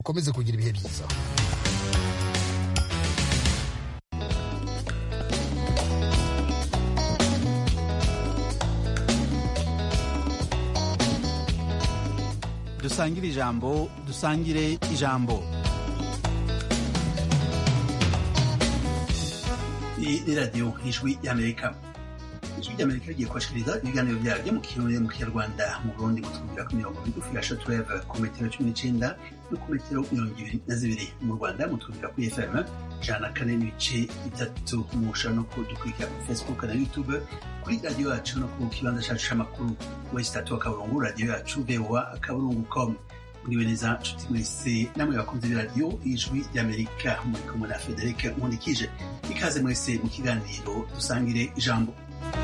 ukomeze kugira ibihe byiza dusangire ijambo dusangire ijambo iyi ni radiyo ijwi y'amerika ijwi ry'amerika rigiye kubashikiriza ibiganiro byaryo mu kirundi mu kinyarwanda mu burundi mutwumvira ku mirongo migufi ya shotureve ku metero cumi n'icenda no ku metero mirongo ibiri na zibiri mu rwanda mutwumvira kuri fm ijana na kane n'ibice bitatu mushobora no kudukurikira kuri facebook na youtube kuri radiyo yacu no ku kibanza cacu c'amakuru wesi tatu akaburungu radiyo yacu voa akaburungu com muriwe neza nshuti mwese namwe bakunze b'iradiyo ijwi ry'amerika muri kumwe na federike nkundikije ikaze mwese mu kiganiro dusangire ijambo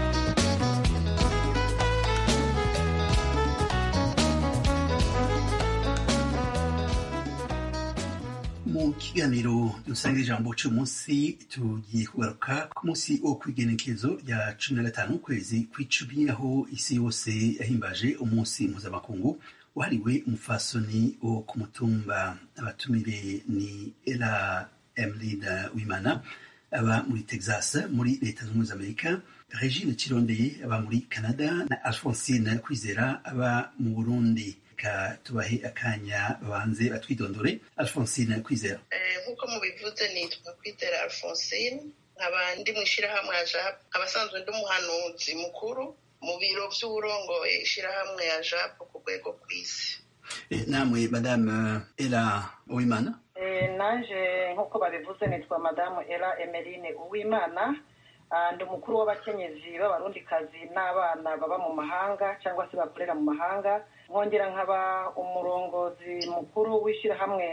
mu kiganiro dusangire ijambo cy'uyu munsi tugiye kugaruka ku munsi wo kwigenekezo rya cumi na gatanu ukwezi kw'icumi aho isi yose yahimbaje umunsi mpuzamakungu wahariwe umufasoni wo ku mutumba abatumire ni era emeline wimana aba muri texas muri leta zunze ubumwe za amerika regine kirondeye aba muri canada na alphonsine kwizera aba mu burundi reka tubahe akanya babanze batwidondore alphonsine kwizera nk'uko mubivuze nitwa kwizera alphonsine nkaba ndi mu ishyirahamwe ya jap abasanzwe ndi umuhanuzi mukuru mu biro by'uburongoye ishyirahamwe ya jap ku rwego rw'isi namwe madame era uwimana naje nk'uko babivuze nitwa madamu era emeline uwimana ndi umukuru w'abakenyezi b'abarundikazi n'abana baba mu mahanga cyangwa se bakorera mu mahanga nkongera nkaba umurongozi mukuru w'ishyirahamwe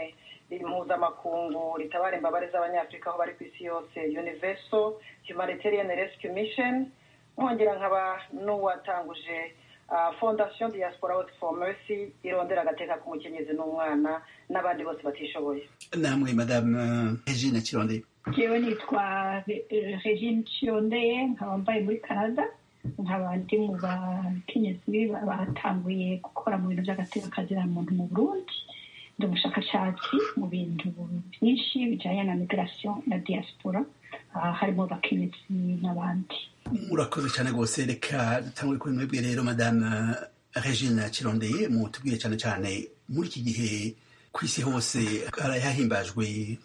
mpuzamakungu ritabara imbabare z'abanyafurika aho bari ku isi yose universal humanitarian rescue mission nkongera nkaba n'uwatanguje fondation diaspora work for mercy irondera agateka k'umukenyezi n'umwana n'abandi bose batishoboye namwe madame regine kirondeye jewe nitwa regine kirondeye nkaba mbaye muri canada nkaba ndi mu bakenyezi batanguye gukora mu bintu by'agateka kazira muntu mu burundi ndi umushakashatsi mu bintu byinshi bijyanye na migration na diaspora harimo abakenyezi n'abandi murakoze cyane rwose reka dutangure kuri mwebwe rero madame regine kirondeye mutubwire cyane cyane muri iki gihe ku isi hose harahimbajwe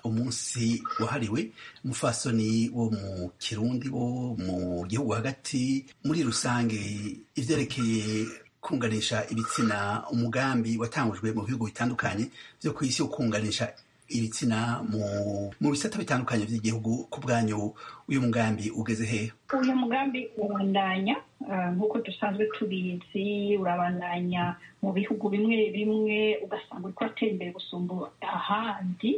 umunsi wahariwe umufasoni wo mu kirundi wo mu gihugu hagati muri rusange ivyerekeye kunganisha ibitsina umugambi watangujwe mu bihugu bitandukanye vyo ku isi wo kunganisha ibitsina mu mu bisata bitandukanye by'igihugu ku bwanyu uyu mugambi ugeze hehe uyu mugambi urabandanya nk'uko dusanzwe tubizi urabandanya mu bihugu bimwe bimwe ugasanga uriko uratera imbere gusumba ahandi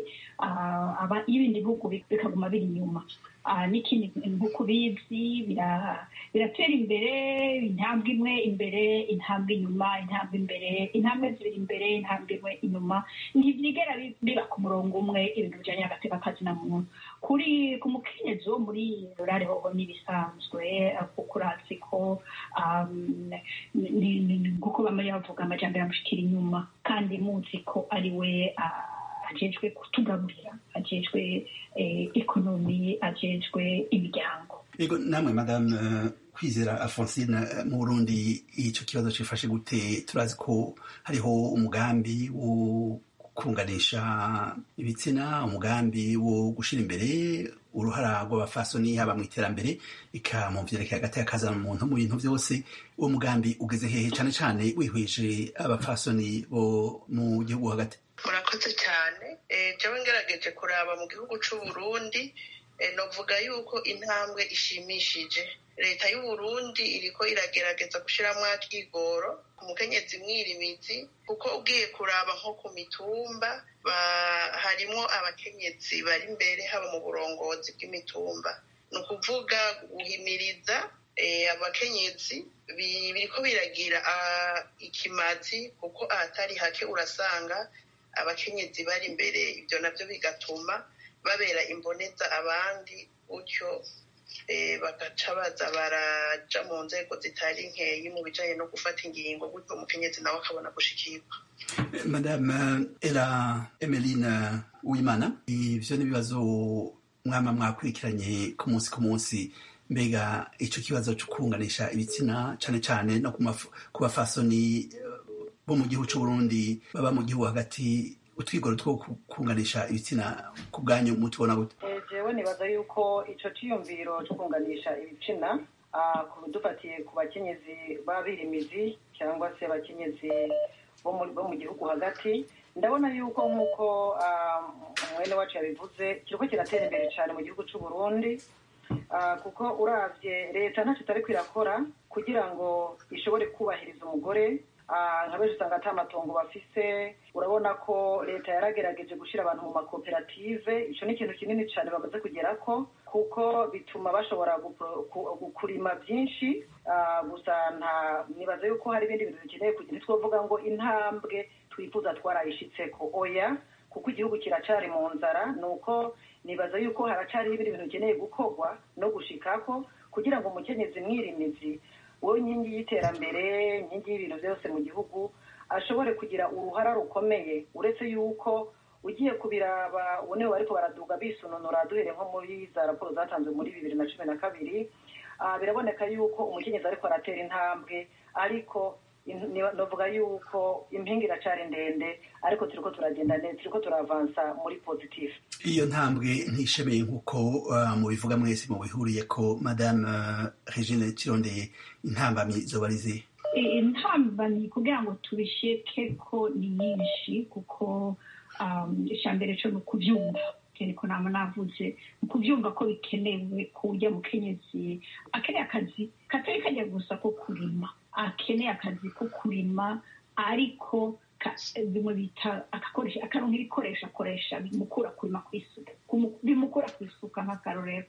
ibindi bihugu bikaguma biri inyuma n'ikindi nk'uko ubizi biratera imbere intambwe imwe imbere intambwe inyuma intambwe imbere intambwe zibiri imbere intambwe imwe inyuma ntibyigera biba ku murongo umwe ibintu bijyanye n'agateka kazina muntu kuri ku mukenyezi wo muri rurare hoho n'ibisanzwe kuko urazi ko kuko bamwe bavuga amajyambere amushikira inyuma kandi muzi ko ari we ajejwe kutugaburira ajejwe ekonomi ajejwe imiryango yego namwe madame kwizera alphonsine mu burundi icyo kibazo cifashe gute turazi ko hariho umugambi wo kunganisha ibitsina umugambi wo gushira imbere uruhara rw'abafasoni haba mu iterambere ika mu vyerekeye hagati y'akazana umuntu mu bintu vyose uwo mugambi ugeze hehe cane cane wihweje abafasoni bo mu gihugu hagati murakoze cyane jewe ngerageje kuraba mu gihugu c'uburundi novuga yuko intambwe ishimishije leta y'uburundi iriko iragerageza gushiramwo akigoro ku mukenyezi mwirimizi kuko ugiye kuraba nko ku mitumba harimwo abakenyezi bari imbere haba mu burongozi bw'imitumba ni ukuvuga guhimiriza abakenyezi biriko biragira ikimazi kuko ahatari hake urasanga abakenyezi bari imbere ibyo nabyo bigatuma babera imboneza abandi gutyo bagaca baza baraja mu nzego zitari nkeyi mu bijanye no gufata ingingo gutyo umukenyezi nawe akabona gushikirwa madame era emeline uwimana ivyo n'ibibazo mwama mwakurikiranye ku munsi ku munsi mbega ico kibazo co kunganisha ibitsina cane cane no ku bafasoni bo mu gihugu c'uburundi baba mu gihugu hagati utwigoro two kunganisha ibitsina ku bwanyu mutubona gute jewe nibaza yuko ico ciyumviro co kunganisha ibitsina dufatiye ku bakenyezi b'abirimizi cyangwa se abakenyezi bo mu gihugu hagati ndabona yuko nk'uko mwene wacu yabivuze kiriko kiratera imbere cyane mu gihugu c'uburundi kuko uravye leta ntacyo itari kwirakora kugira ngo ishobore kubahiriza umugore nka benshi usanga ata matongo bafise urabona ko leta yaragerageje gushyira abantu mu makoperative icyo ni ikintu kinini cyane bamaze kugerako kuko bituma bashobora kurima byinshi gusa nta nibaza yuko hari ibindi bintu bikeneye kugira twavuga ngo intambwe twifuza twarayishitseko oya kuko igihugu kiracari mu nzara ni uko nibaza yuko haracariho ibindi bintu bikeneye gukorwa no gushikako kugira ngo umukenyezi mwirimizi wowe inkingi y'iterambere inkingi y'ibintu byose mu gihugu ashobore kugira uruhara rukomeye uretse yuko ugiye kubiraba ubu nibo bariko baraduga bisununura duhere nko muri za raporo zatanzwe muri bibiri na cumi na kabiri biraboneka yuko umukenyezi ariko aratera intambwe ariko novuga yuko impinga iracari ndende ariko turiko turagenda neza turiko turavansa muri positive iyo ntambwe ntishemeye nk'uko mubivuga mwese mubihuriye ko madame regine kirondeye intambamyi zoba ari zihe intambamyi kugira ngo tubisheke ko ni nyinshi kuko icambere co ni ukuvyumva kereko nama navuze mu kuvyumva ko bikenewe ko urya mukenyezi akeneye akazi katari kajya gusa ko kurima akeneye akazi ko kurima ariko bimwe bita akaronka ibikoresho akoresha bimukura kurima kw'isuka bimukura kw'isuka nk'akarorero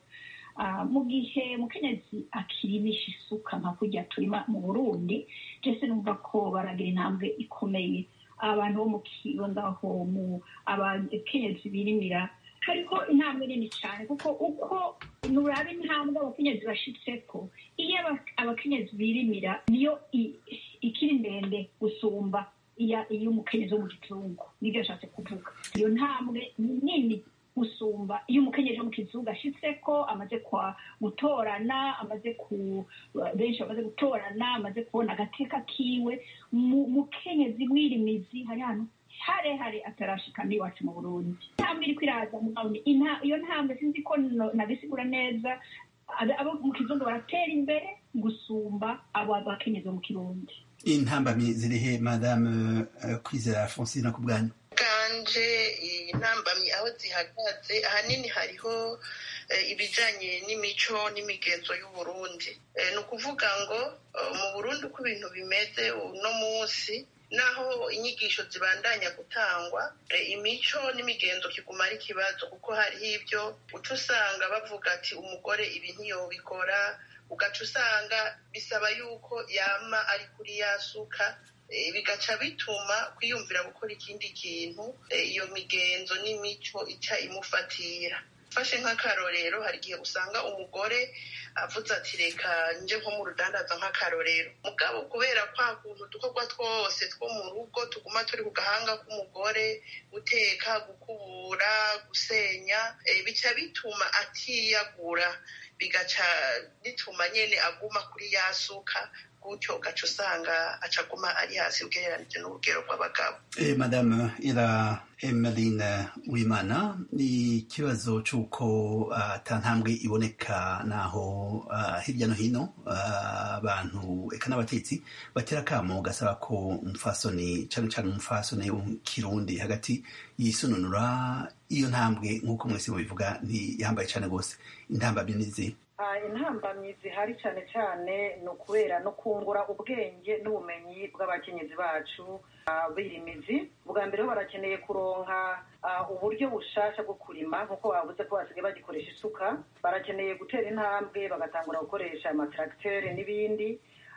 mu gihe mukenyezi akirimisha isuka nka kurya turima mu burundi jese numva ko baragira intambwe ikomeye abantu bo mu kigo ngaho mu abakenyezi birimira hariko intambwe nini cyane kuko uko nuraba intambwe abakenyezi bashitseko iyo abakenyezi birimira niyo ikiri ndende gusumba iyo umukenyezi wo mu kizungu nibyo ashatse kuvuga iyo ntambwe nini gusumba iyo umukenyezi wo mu kizungu ashitseko amaze kwa gutorana amaze ku benshi bamaze gutorana amaze kubona agateka kiwe mukenyezi mwirimizi hari hano harehare atarashika n'iwacu mu burundi intambwe iriko iraza mugabone iyo ntambwe sinzi ko nabisigura neza abo mu kizungu baratera imbere gusumba abo bakenyezi bo mu kirundi intambamyi zirihe madame kwizera francine ku bwanyu bwanje intambamyi aho zihagaze ahanini hariho ibijanye n'imico n'imigenzo y'uburundi ni ukuvuga ngo mu burundi uko ibintu bimeze uno munsi naho inyigisho zibandanya gutangwa imico n'imigenzo kiguma ari ikibazo kuko hariho ibyo uca usanga bavuga ati umugore ibi ntiyobikora ugaca usanga bisaba yuko yama ari kuri ya suka bigaca bituma kwiyumvira gukora ikindi kintu iyo migenzo n'imico ica imufatira fashe nk'akarorero hari igihe usanga umugore avuze ati reka nje nko mu rudandaza nk'akarorero mugabo kubera kwa kuntu udukorwa twose two mu rugo tuguma turi ku gahanga k'umugore guteka gukubura gusenya bica bituma atiyagura bigaca bituma nyene aguma kuri ya suka gutyo ugaca usanga acaguma ari hasi ugereranije n'urugero rw'abagabo eh, madame ira emeline wimana ni ikibazo c'uko ata uh, ntambwe iboneka naho uh, hirya no hino abantu uh, eka n'abatetsi batera akamo gasaba ko umufasoni cane cane umufasoni w'ikirundi hagati yisununura iyo ntambwe nk'uko mwese mubivuga ntiyambaye cane rwose intambamyi nizi intambamyi zihari cyane cyane ni ukubera no kungura ubwenge n'ubumenyi bw'abakenyezi bacu birimizi bwa mbere bo barakeneye kuronka uburyo bushasha bwo kurima nk'uko bavuze ko basigaye bagikoresha isuka barakeneye gutera intambwe bagatangura gukoresha amatracteur n'ibindi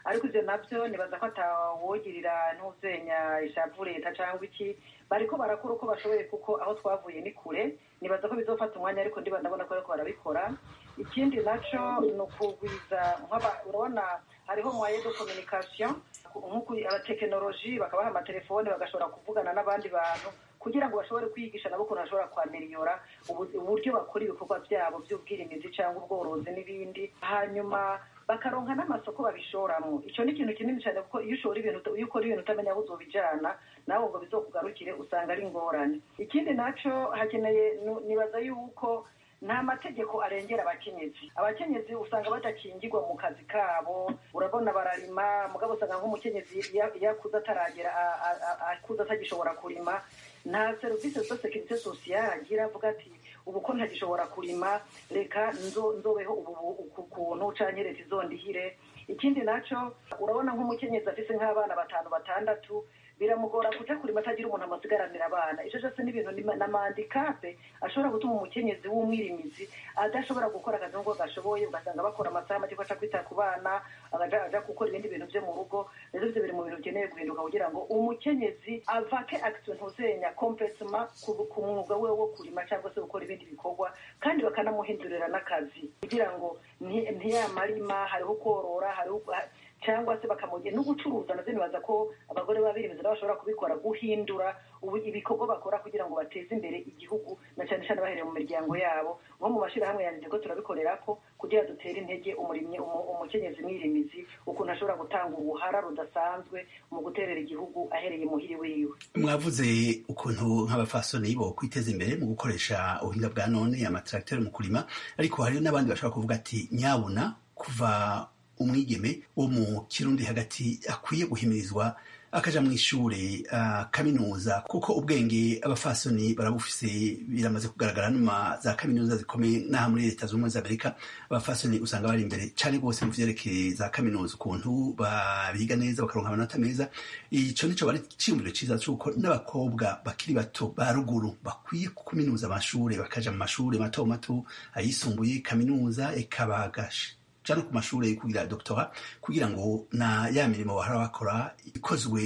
ariko ivyo navyo nibaza ko atawogirira ntuzenya ishavu leta cyangwa iki bariko barakora uko bashoboye kuko aho twavuye ni kure nibaza ko bizofata umwanya ariko ndiba ndabona ko bariko barabikora ikindi naco ni ukugwiza urabona hariho moyen de communication nk'uku abatekinoloji bakabaha amatelefone bagashobora kuvugana n'abandi bantu kugira ngo bashobore kwigisha nabo ukuntu bashobora kwameriyora uburyo bakora ibikorwa byabo by'ubwirimizi cyangwa ubworozi n'ibindi hanyuma bakaronka n'amasoko babishoramo icyo ni ikintu kinini cyane kuko iyo ushora ibintu iyo ukora ibintu utamenya aho uzobijana nawe ngo bizokugarukire usanga ari ingorane ikindi naco hakeneye nibaza yuko nta mategeko arengera abakenyezi abakenyezi usanga badakingirwa mu kazi kabo urabona bararima mugabo usanga nk'umukenyezi iyo akuze ataragera akuze atagishobora kurima nta serivisi zo sekirite sosiyale agira avuga ati ubu ko ntagishobora kurima reka nzobeho ubu kuntu canke leta izondihire ikindi naco urabona nk'umukenyezi afise nk'abana batanu batandatu biramugora kuja kurima atagira umuntu amasigaranira abana ivyo vyose ni ibintu n'amandikape ashobora gutuma umukenyezi w'umwirimizi adashobora gukora akazi nk'uko gashoboye ugasanga bakora amasaha make aca kwita ku bana aja gukora ibindi bintu vyo mu rugo rero ivyo biri mu bintu bikeneye guhinduka kugira ngo umukenyezi avake action ntuzenya complètement ku mwuga we wo kurima cyangwa se gukora ibindi bikorwa kandi bakanamuhindurira n'akazi kugira ngo ntiyamarima hariho korora hariho cyangwa se bakamugena no gucuruza navyo nibaza ko abagore babirimizi nabo bashobora kubikora guhindura ibikorwa bakora kugira ngo bateze imbere igihugu na cyane cyane bahereye mu miryango yabo nko mu mashirahamwe yanjye ko turabikorerako kugira dutere intege umurimyi umukenyezi mwirimizi ukuntu ashobora gutanga ubuhara rudasanzwe mu guterera igihugu ahereye muhiri wiwe mwavuze ukuntu nk'abafasoni bo kwiteza imbere mu gukoresha ubuhinga bwa none amatracteur mu kurima ariko hari n'abandi bashobora kuvuga ati nyabuna kuva umwigeme wo mu kirundi hagati akwiye guhimirizwa akaja mu ishure uh, kaminuza kuko ubwenge abafasoni barabufise biramaze kugaragara numa za kaminuza zikomeye n'aha muri leta z'ubumwe za amerika abafasoni usanga bari imbere cane rwose mu vyerekeye za kaminuza ukuntu babiga neza bakaronka amanota meza ico nico bari ciyumviro ciza c'uko n'abakobwa bakiri bato ba ruguru bakwiye kuminuza amashure bakaja mu mashure mato mato ayisumbuye kaminuza eka bagasha cyane ku mashuri kugira doctora kugira ngo na ya mirimo bahora bakora ikozwe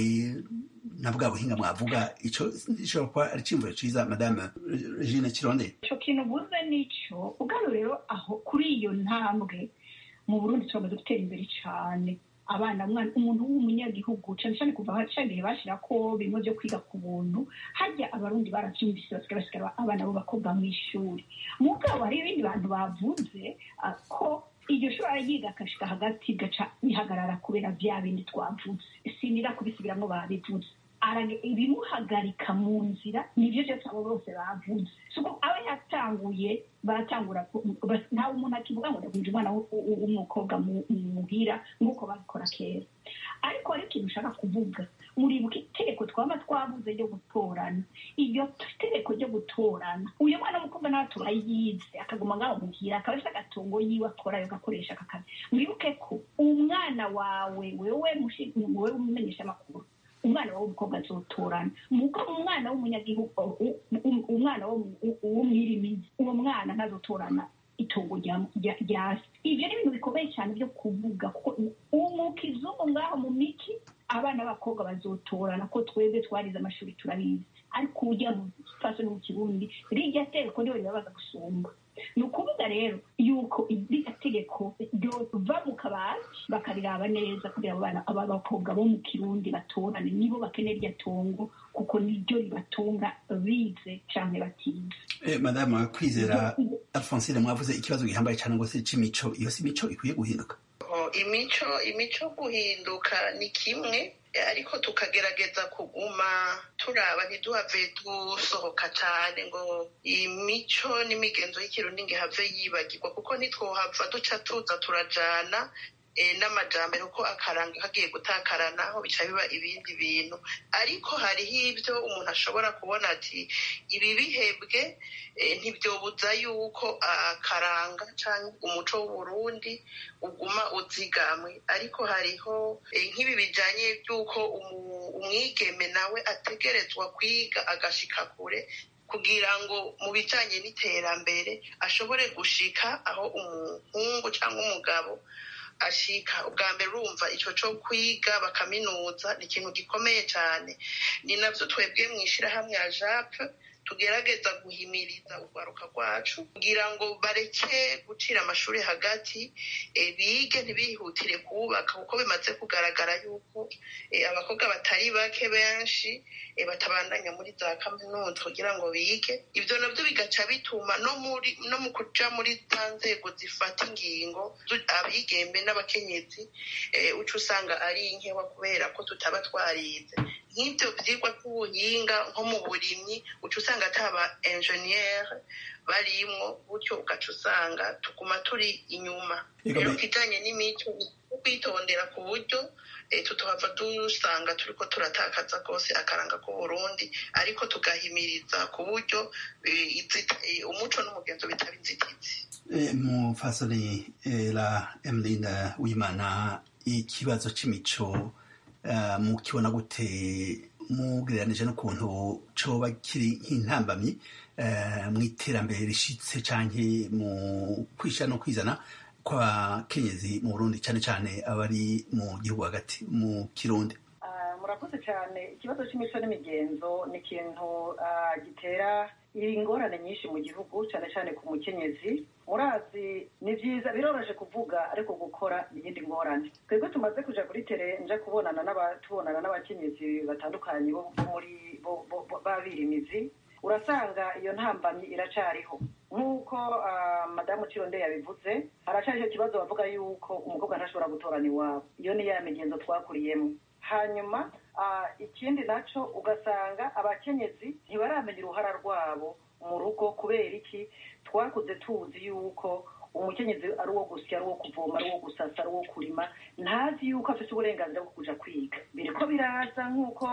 na bwa buhinga mwavuga ico gishobora kuba ari cimvuro ciza madame Regine Kironde ico kintu buze nico ubwabo rero aho kuri iyo ntambwe mu Burundi turamaze gutera imbere cane abana mwana umuntu w'umunyagihugu cyane cyane kuva cyagihe bashira ko bimwe byo kwiga ku buntu harya abarundi baravyumvise basigaye basigara abana b'abakobwa mu ishuri mugabo hari ibindi bantu bavuze ko iryo shuri yiga akashika hagati gaca bihagarara kubera vya bindi twavuze sinira kubisubiramwo babivuze ibimuhagarika mu nzira nivyo vyose abo bose bavuze suko aba yatanguye baratangura nta umuntu akivuga ngo ndakunje umwana w'umukobwa muhira nk'uko babikora kera ariko hari ikintu ushaka kuvuga muribuka itegeko twaba twabuze ryo gutorana iryo tegeko ryo gutorana uyu mwana w'umukobwa nawe turayize akaguma ngaho muhira akaba afite agatungo yiwe akora agakoresha aka kazi mwibuke ko umwana wawe wewe wewe umenyesha amakuru umwana w'umukobwa azotorana muko umwana w'umunyagihugu umwana w'umwirimizi uwo mwana ntazotorana itongo rya se ibyo ni ibintu bikomeye cyane byo kuvuga kuko umukizungu ngaho mu miki abana b'abakobwa bazotorana ko twebwe twarize amashuri turabizi ariko ujya mu faso no mu kirundi rijya tegeko niwe ribabaza gusumba ni ukuvuga rero yuko iriya tegeko ryova mu kabati bakariraba neza kugira abana abakobwa bo mu kirundi batorane nibo bakenera iryo tongo kuko niryo ribatunga bize canke batize eh, madame kwizera alphonsine mwavuze ikibazo gihambaye cyane ngo se c'imico iyo si imico ikwiye guhinduka imico imico guhinduka ni kimwe ariko tukagerageza kuguma turaba ntiduhave dusohoka cyane ngo imico n'imigenzo y'ikirundi ngo ihave yibagirwa kuko ntitwohava duca tuza turajana n'amajambere kuko akaranga kagiye gutakarana aho bica biba ibindi bintu ariko hariho ibyo umuntu ashobora kubona ati ibi bihebwe ntibyobuza yuko akaranga cyangwa umuco w'uburundi uguma uzigamwe ariko hariho nk'ibi bijyanye by'uko umwigeme nawe ategerezwa kwiga agashika kure kugira ngo mu bijyanye n'iterambere ashobore gushika aho umuhungu cyangwa umugabo ashika ubwa mbere urumva ico co kwiga bakaminuza ni ikintu gikomeye cane ni navyo twebwe mw'ishirahamwe ya jape tugerageza guhimiriza urwaruka rwacu kugira ngo bareke gucira amashuri hagati bige ntibihutire kubaka kuko bimaze kugaragara yuko abakobwa batari bake benshi batabandanya muri za kaminuza kugira ngo bige ibyo nabyo bigaca bituma no muri no mu kuja muri za nzego zifata ingingo abigembe n'abakenyezi uca usanga ari inkewa kubera ko tutaba twarize nk'ibyo byigwa by'ubuhinga nko mu burimyi uca usanga ataba enjeniyeri barimwo gutyo ugaca usanga tuguma turi inyuma rero kijanye n'imico kwitondera ku buryo tutohava dusanga turiko turatakaza rwose akaranga k'uburundi ariko tugahimiriza ku buryo umuco n'umugenzo bitaba inzitizi mufasoni la emeline wimana ikibazo c'imico mukibona gute mugereranije n'ukuntu coba kiri nk'intambamyi mu iterambere rishitse canke mu kwisha no kwizana kw'abakenyezi mu burundi cane cane abari mu gihugu hagati mu kirundi murakoze cyane ikibazo c'imico n'imigenzo ni ikintu gitera ingorane nyinshi mu gihugu cyane cyane ku mukenyezi murazi ni byiza biroroshye kuvuga ariko gukora iyindi ngorane twebwe tumaze kuja kuri tere nja kubonana tubonana n'abakenyezi batandukanye bo muri babirimizi urasanga iyo ntambamyi iracariho nk'uko madamu cironde yabivuze haracari icyo kibazo bavuga yuko umukobwa ntashobora gutorana iwabo iyo ni ya migenzo twakuriyemo hanyuma ikindi naco ugasanga abakenyezi ntibaramenya uruhara rwabo mu rugo kubera iki twakuze tuzi yuko umukenyezi ari uwo gusya ari uwo kuvoma ari uwo gusasa ari uwo kurima ntazi yuko afite uburenganzira bwo kuja kwiga biriko biraza nk'uko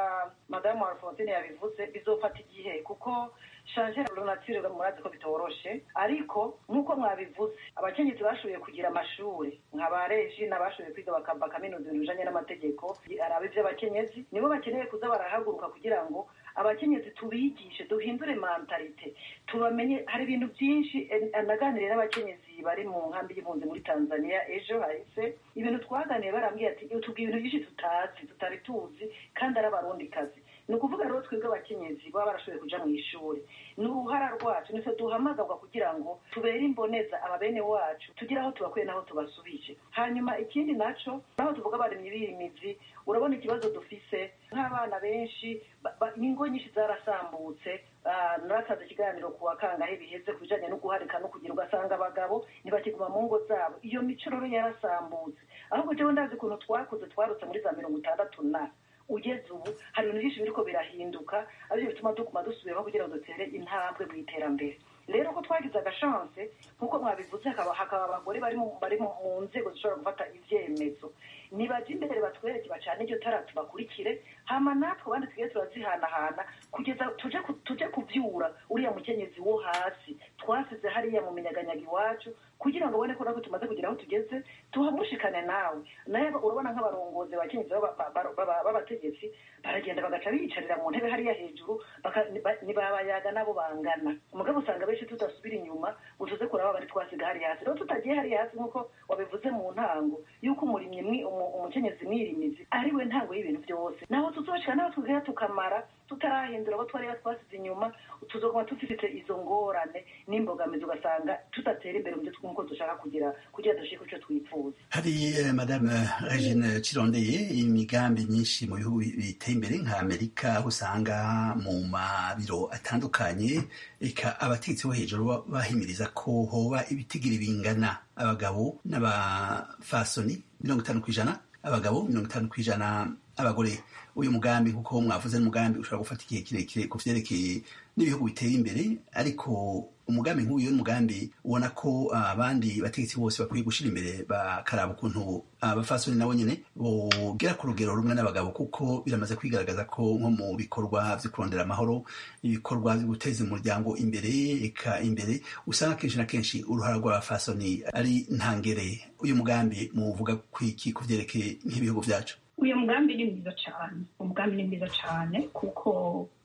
madamu alphonsine yabivuze bizofata igihe kuko shanje nature murazi ko bitoroshe ariko nk'uko mwabivuze abakenyezi bashoboye kugira amashuri nka ba reji n'abashoboye kwiga bakava kaminuza ibintu bijanye n'amategeko araba ivy'abakenyezi nibo bakeneye kuza barahaguruka kugira ngo abakenyezi tubigishe duhindure mentalite tubamenye hari ibintu byinshi naganiriye n'abakenyezi bari mu nkambi y'impunzi muri tanzania ejo hahise ibintu twaganiye barambwiye ati tubwiye ibintu byinshi tutazi tutari tuzi kandi ari abarundikazi ni ukuvuga rero twebwe abakenyezi baba barashoboye kuja mu ishuri ni uruhara rwacu nitwe duhamagarwa kugira ngo tubere imboneza ababene wacu tugire aho tubakuye n'aho tubasubije hanyuma ikindi naco naho tuvuga abarimyi b'imizi urabona ikibazo dufise nk'abana benshi ingo nyinshi zarasambutse naratanze ikiganiro ku wa kangahe biheze ku bijanye no guharika no kugira ugasanga abagabo ntibakiguma mu ngo zabo iyo mico rero yarasambutse ahubwo jewe ndazi ukuntu twakuze twarutse muri za mirongo itandatu na ugeze ubu hari ibintu byinshi biriko birahinduka arivyo bituma tuguma dusubiraho kugira ngo dutere intambwe mu iterambere rero ko twagize agashanse nk'uko mwabivuze hakaba abagore bari mu nzego zishobora gufata ivyemezo nibaje imbere batwereke bacane iryo tara tubakurikire hama natwe abandi tugiye turazihanahana kugeza tuje tuje kuvyura uriya mukenyezi wo hasi twasize hariya mu minyaganyaga iwacu kugira ngo ubone ko natwe tumaze kugira aho tugeze tuhamushikane nawe naye urabona nk'abarongozi abakenyezi b'abategetsi baragenda bagaca biyicarira mu ntebe hariya hejuru ntibabayaga nabo bangana umugabo usanga benshi tudasubira inyuma ngo tuze kuraba bari twasiga hariya hasi rero tutagiye hariya hasi nk'uko wabivuze mu ntango yuko umurimyi umukenyezi mwirimizi ari we ntango y'ibintu byose naho tuzoshika naho tugera tukamara tutarahindura abo twari twasize inyuma tuzoguma dufite izo ngorane n'imbogamizi ugasanga tudatera imbere mu byo nk'uko dushaka kugira kugira dushike icyo twifuza hari madame regine cirondeye imigambi myinshi mu bihugu biteye imbere nka amerika aho usanga mu mabiro atandukanye eka abategetsi bo hejuru bahimiriza ko hoba ibitigiri bingana abagabo n'abafasoni mirongo itanu ku ijana abagabo mirongo itanu ku ijana abagore uyu mugambi kuko mwavuze n'umugambi ushobora gufata igihe kirekire ku vyerekeye n'ibihugu biteye imbere ariko umugambi nk'uyu n'umugambi ubona ko abandi bategetsi bose bakwiye gushira imbere bakaraba ukuntu abafasoni nabo nyene bogera ku rugero rumwe n'abagabo kuko biramaze kwigaragaza ko nko mu bikorwa vyo kurondera amahoro ibikorwa vyo guteza umuryango imbere eka imbere usanga kenshi na kenshi uruhara rw'abafasoni ari ntangere uyu mugambi muvuga kwiki ku vyerekeye nk'ibihugu vyacu uyu mugambi ni mwiza cyane umugambi ni mwiza cyane kuko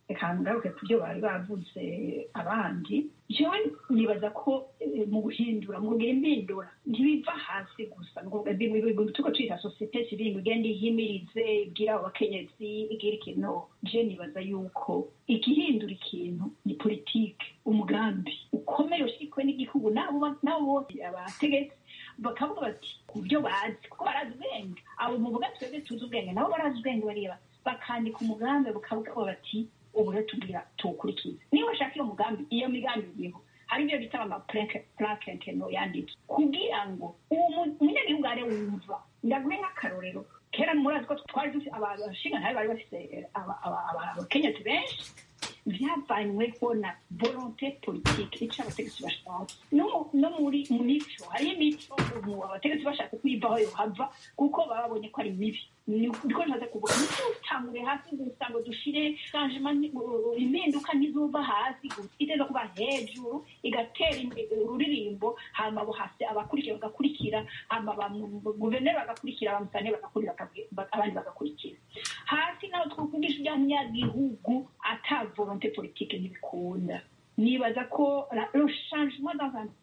reka ngaruke ku byo bari bavuze abandi jewe nibaza ko mu guhindura mu kugira impindura ntibiva hasi gusa tuko twita sosiyete sivile ngo igenda ihimirize ibwira abakenyezi igira ikintu je nibaza yuko igihindura ikintu ni politike umugambi ukomeye ushyigikiwe n'igihugu nabo bose abategetsi bakavuga bati ku byo bazi kuko barazi ubwenge abo muvuga twebwe tuzi ubwenge nabo barazi ubwenge bareba bakandika umugambi bakavuga bati ubu rero tubwira tuwukurikize niba bashaka iyo mugambi iyo migambi iriho hari ibyo bita amapurakenteno yanditse kugira ngo uwo munyagihugu are wumva ndaguhe nk'akarorero kera murazi ko twari dufite abashinga ntari bari bafite abakenyezi benshi byavanyweho na volonte politike icyo abategetsi bashaka no muri mu mico hariho imico abategetsi bashaka kuyivaho yohava kuko baba babonye ko ari mibi niko ntaze kuvuga ntitutangure hasi gusa ngo dushire changement impinduka ntizuva hasi gusa iteza kuba hejuru igatera ururirimbo hama bo hasi abakurikira bagakurikira hama guverineri bagakurikira abamusane bagakurikira abandi bagakurikira hasi naho twakugisha ibyanyagihugu ata volonté politique ntibikunda nibaza ko le changement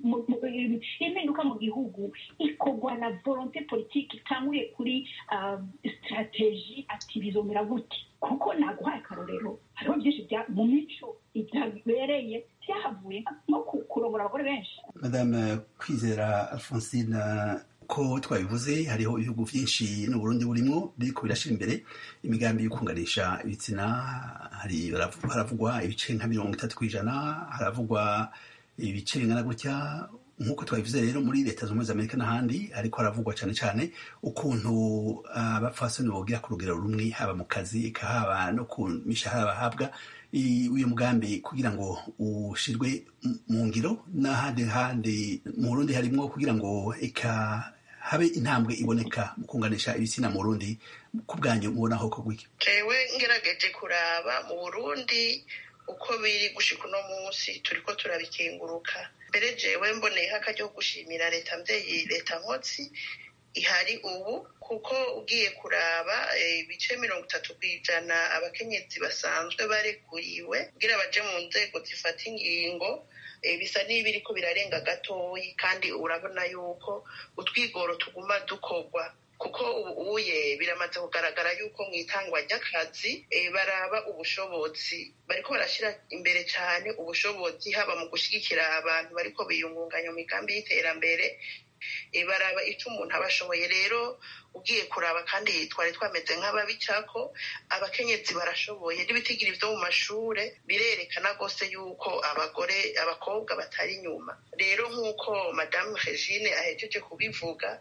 impinduka mu gihugu ikorwa na volonté politique itanguye kuri stratégie ati bizomera gute kuko naguhaye akarorero hariho byinshi mu mico byabereye byahavuye nko kurongora abagore benshi madame kwizera alphonsine ko twabivuze hariho ibihugu byinshi n'uburundi burimo biriko birashyira imbere imigambi yo kunganisha ibitsina hari haravugwa ibice nka mirongo itatu ku ijana haravugwa ibice bingana gutya nk'uko twabivuze rero muri leta zunze ubumwe za amerika n'ahandi ariko haravugwa cyane cyane ukuntu abapfasoni bogira ku rugero rumwe haba mu kazi haba no ku mishahara bahabwa uyu mugambi kugira ngo ushyirwe mu ngiro n'ahandi handi mu burundi harimo kugira ngo eka habe intambwe iboneka mu kunganisha ibitsina mu burundi ku bwanyu mubona aho kugwiki jewe ngerageje kuraba mu burundi uko biri gushika uno munsi turiko turabikenguruka mbere jewe mboneyeho akaryo gushimira leta mvyeyi leta nkotsi ihari ubu kuko ugiye kuraba ibice mirongo itatu ku ijana abakenyezi basanzwe barekuriwe kugira baje mu nzego zifata ingingo bisa n'ibiriko birarenga gatoyi kandi urabona yuko utwigoro tuguma dukorwa kuko ubuye biramaze kugaragara yuko mu itangwa ry'akazi baraba ubushobozi bariko barashyira imbere cyane ubushobozi haba mu gushyigikira abantu bariko biyungunganya mu migambi y'iterambere baraba icyo umuntu aba ashoboye rero ugiye kuraba kandi twari twameze nk'ababicako abakenyezi barashoboye n'ibitigiri byo mu mashure birerekana rwose yuko abagore abakobwa batari inyuma rero nk'uko madamu regine ahejeje kubivuga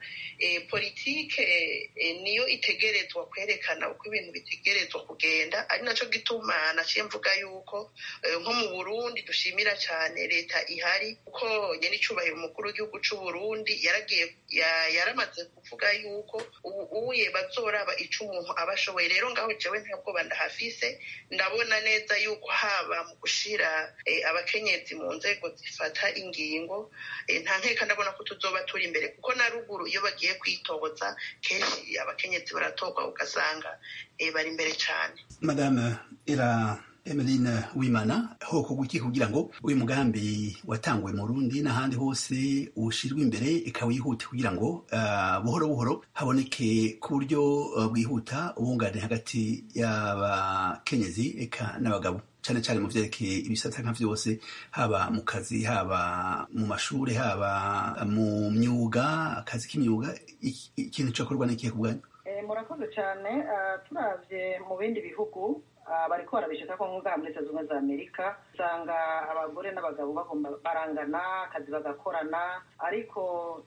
politike niyo itegerezwa kwerekana uko ibintu bitegerezwa kugenda ari nacyo gituma naciye mvuga yuko nko mu burundi dushimira cyane leta ihari kuko nyir'icyubahiro umukuru w'igihugu cy'u burundi yaragiye yaramaze kuvuga yuko ubu uye bazoraba icyo umuntu aba ashoboye rero ngaho jewe ntabwo bandahafise ndabona neza yuko haba mu gushira abakenyezi mu nzego zifata ingingo nta nkeka ndabona ko tuzoba turi imbere kuko na ruguru iyo bagiye kwitoza kenshi abakenyezi baratorwa ugasanga bari imbere cyane madame era Emeline Wimana hoko guki kugira ngo uyu mugambi watanguwe mu Burundi n'ahandi hose ushirwe imbere ikawihute kugira ngo uh, buhoro buhoro haboneke ku buryo uh, bwihuta ubungane hagati y'abakenyezi eka n'abagabo cyane cyane mu vyerekeye ibisata nka vyose haba mu kazi haba mu mashure haba mu myuga akazi k'imyuga ikintu cyakorwa n'ikihe ku bwanyu murakoze cyane turavye mu bindi bihugu bariko barabishaka ko ngaha muri leta zunze za amerika usanga abagore n'abagabo bagomba barangana akazi bagakorana ariko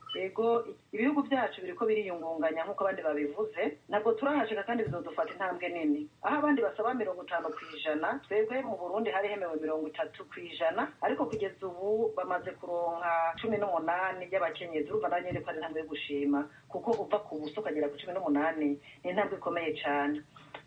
ego ibihugu byacu biriko biriyungunganya nk'uko abandi babivuze ntabwo turahashika kandi bizodufata intambwe nini aho abandi basaba mirongo itanu ku ijana twebwe mu burundi hari hemewe mirongo itatu ku ijana ariko kugeza ubu bamaze kuronka cumi n'umunani by'abakenyezi urumva nanjye ko ari intambwe yo gushima kuko uva ku buso ukagera ku cumi n'umunani ni intambwe ikomeye cyane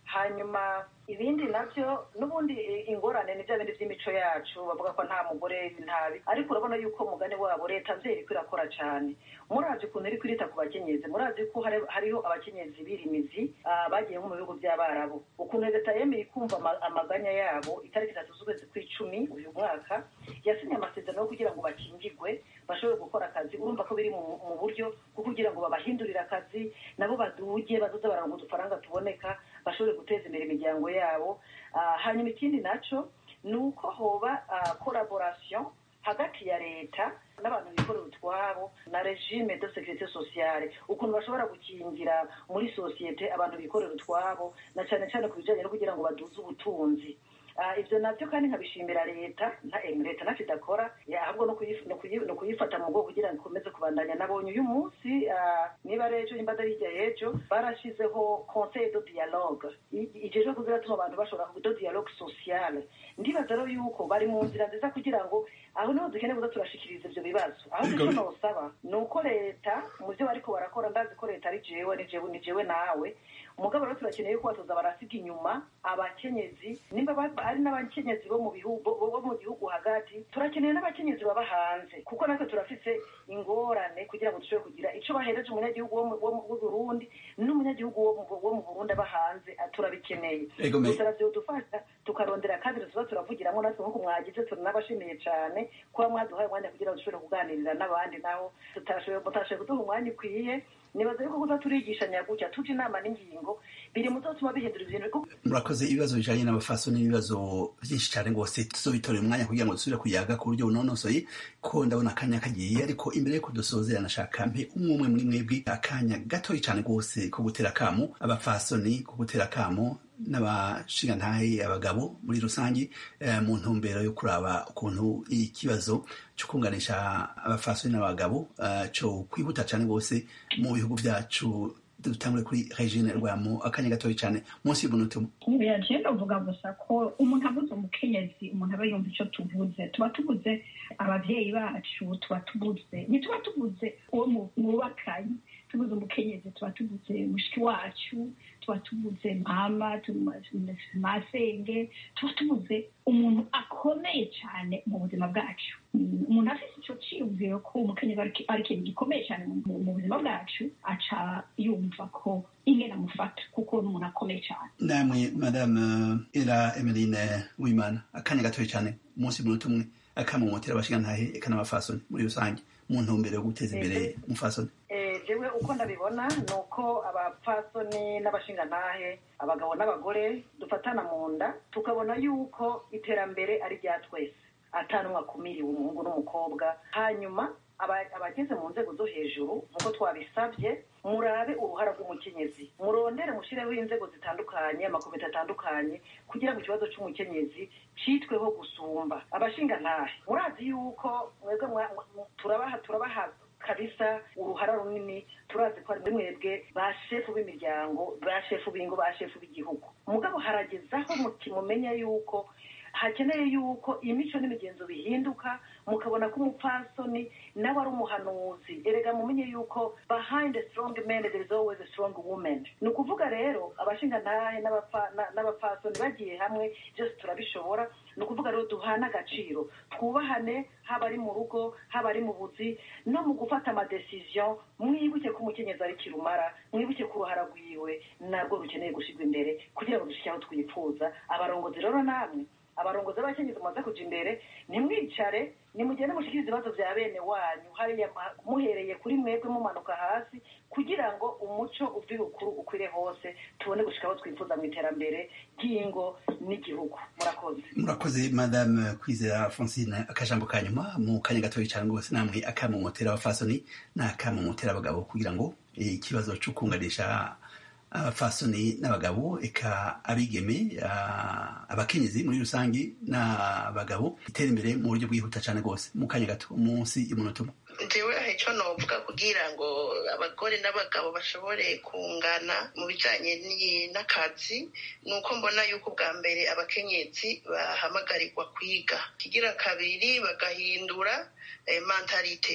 hanyuma ibindi nabyo n'ubundi ingorane ni bya bindi by'imico yacu bavuga ko nta mugore ntabi ariko urabona yuko umugani wabo leta nzeri iriko irakora cyane murazi ukuntu iri kwirita ku bakenyezi murazi ko hariho abakenyezi birimizi bagiye nko mu bihugu by'abarabu ukuntu leta yemeye kumva amaganya yabo itariki itatu z'ukwezi kw'icumi uyu mwaka yasinye amasezerano yo kugira ngo bakingirwe bashobore gukora akazi urumva ko biri mu buryo bwo kugira ngo babahindurire akazi nabo baduge bazoze baranga udufaranga tuboneka bashobore guteza imbere imiryango yabo hanyuma ikindi naco ni uko hoba collaboration hagati ya leta n'abantu bikorera utwabo na regime de sécurité sociale ukuntu bashobora gukingira muri sosiyete abantu bikorera utwabo na cyane cyane ku bijyanye no kugira ngo baduze ubutunzi ibyo nabyo kandi nkabishimira leta leta ntacyo idakora ahubwo no kuyifata mu bwoko kugira ngo ikomeze kubandanya nabonye uyu munsi niba ari ejo nimba ari hirya y'ejo barashyizeho conseil de dialogue ijeje kuziratuma abantu bashobora de dialogue sociale ndibaza rero yuko bari mu nzira nziza kugira ngo aho niho dukeneye kuza turashikiriza ibyo bibazo aho icyo nosaba ni uko leta mu byo bariko barakora ndazi ko leta ari jewe ni jewe nawe umugabo rero turakeneye ko batoza barasiga inyuma abakenyezi nimba ari n'abakenyezi bo mu bihugu bo mu gihugu hagati turakeneye n'abakenyezi baba hanze kuko natwe turafise ingorane kugira ngo dushobore kugira ico bahereje umunyagihugu wo Burundi n'umunyagihugu wo mu Burundi aba hanze turabikeneye gusa vyodufasha tukarondera kandi tuba turavugiramwo natwe nkuko mwagize turanabashimiye cane kuba mwaduhaye umwanya kugira ngo dushobore kuganirira n'abandi naho tutashoboye kuduha umwanya ukwiye nibaza yuko kuza turigishanya gutya tuja inama n'ingingo biri mu zotuma bihindura ibintu murakoze ibibazo bijanye n'abafaso n'ibibazo byinshi cyane rwose tuzobitorera umwanya kugira ngo dusubire kuyaga ku buryo bunonosoye ko ndabona akanya kagiye ariko imbere yuko dusozera nashaka mpe umwe umwe muri mwebwe akanya gatoyi cyane rwose ko gutera akamu abafasoni ko gutera akamu n'abashingantahe abagabo muri rusange mu ntumbero yo kuraba ukuntu ikibazo cyo kunganisha abafasoni n'abagabo cyo kwihuta cyane rwose mu bihugu byacu dutangure kuri regine rwamo akanya gatoya cyane munsi y'umunota umwe yaje uvuga gusa ko umuntu abuze umukenyezi umuntu aba yumva icyo tuvuze tuba tubuze ababyeyi bacu tuba tubuze ntituba tubuze uwo mwubakanye tubuze umukenyezi tuba tubuze mushiki wacu tuba tubuze mama masenge tuba tubuze umuntu akomeye cyane mu buzima bwacu umuntu afite icyo cyiyumviro ko umukenyezi ari ikintu gikomeye cyane mu buzima bwacu aca yumva ko ingena amufata kuko ni umuntu akomeye cyane namwe madame era emeline wimana akanya gatoya cyane umunsi munota umwe akamumotera abashingantahe eka n'abafasoni muri rusange mu ntumbero yo guteza imbere umufasoni jewe uko ndabibona ni uko abapfasoni n'abashingantahe abagabo n'abagore dufatana mu nda tukabona yuko iterambere ari rya twese atanumwe akumiriwe umuhungu n'umukobwa hanyuma abageze mu nzego zo hejuru nk'uko twabisabye murabe uruhara rw'umukenyezi murondere mushireho inzego zitandukanye amakomite atandukanye kugira ngo ikibazo cy'umukenyezi cyitweho gusumba abashingantahe murazi yuko mwebwe turabaha turabaha kabisa uruhara runini turazi ko ari muri mwebwe ba shefu b'imiryango ba shefu b'ingo ba shefu b'igihugu mugabo haragezaho mumenya yuko hakeneye yuko imico n'imigenzo bihinduka mukabona ko umupfasoni nawe ari umuhanuzi erega mumenye yuko behind a strong man there is always a strong woman ni ukuvuga rero abashingantahe n'abapfasoni bagiye hamwe byose turabishobora ni ukuvuga rero duhana agaciro twubahane haba ari mu rugo haba ari mu buzi no mu gufata amadesiziyo mwibuke ko umukenyezi ari kirumara mwibuke ko uruhara rwiwe narwo rukeneye gushyirwa imbere kugira ngo dushyike aho twifuza abarongozi rero namwe abarongozi b'abakenyezi mumaze kuja imbere nimwicare nimugende mushikirize ibibazo vya bene wanyu hariya muhereye kuri mwebwe mumanuka hasi kugira ngo umuco uvi bukuru ukwire hose tubone gushika aho twifuza mu iterambere ry'ingo n'igihugu murakoze murakoze madame kwizera francine akajambo ka nyuma mu kanya gatoya cyane rwose namwe akamumotera abafasoni n'akamumotera abagabo kugira ngo ikibazo cyo kunganisha abafasoni n'abagabo eka abigeme abakenyezi muri rusange n'abagabo itera imbere mu buryo bwihuta cyane rwose mu kanya gato munsi y'umunota umwe jewe icyo novuga kugira ngo abagore n'abagabo bashobore kungana mu bijyanye n'akazi ni uko mbona yuko bwa mbere abakenyezi bahamagarirwa kwiga kigira kabiri bagahindura mentalite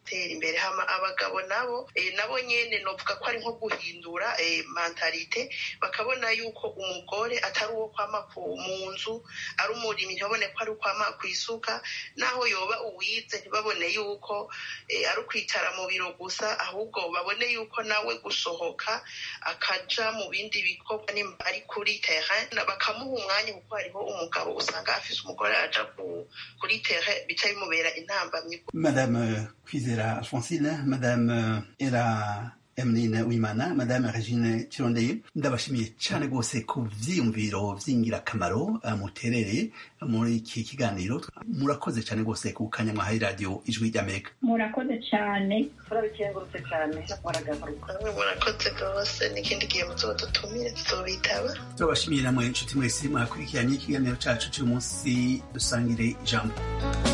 gutera imbere hama abagabo nabo nabo nyene novuga ko ari nko guhindura mentalite bakabona yuko umugore atari uwo kwama mu nzu ari umurimi ntibabone ko ari ukwama ku isuka naho yoba uwize ntibabone yuko ari ukwicara mu biro gusa ahubwo babone yuko nawe gusohoka akaja mu bindi bikorwa nimba ari kuri terrain bakamuha umwanya kuko hariho umugabo usanga afise umugore aja kuri terrain bica bimubera intambamyi madame kwizera alphonsine madame era Emeline Wimana Madame Regine Kirondeye ndabashimiye cyane rwose ku vyiyumviro vy'ingirakamaro muterere muri iki kiganiro murakoze cyane rwose ku kanya mwahaye radio ijwi ry'Amerika murakoze cyane turabikengurutse cyane muragaruka murakoze rwose n'ikindi gihe muzodutumire tuzobitaba turabashimiye namwe inshuti mwese mwakurikiranye ikiganiro cacu cy'uyu munsi dusangire ijambo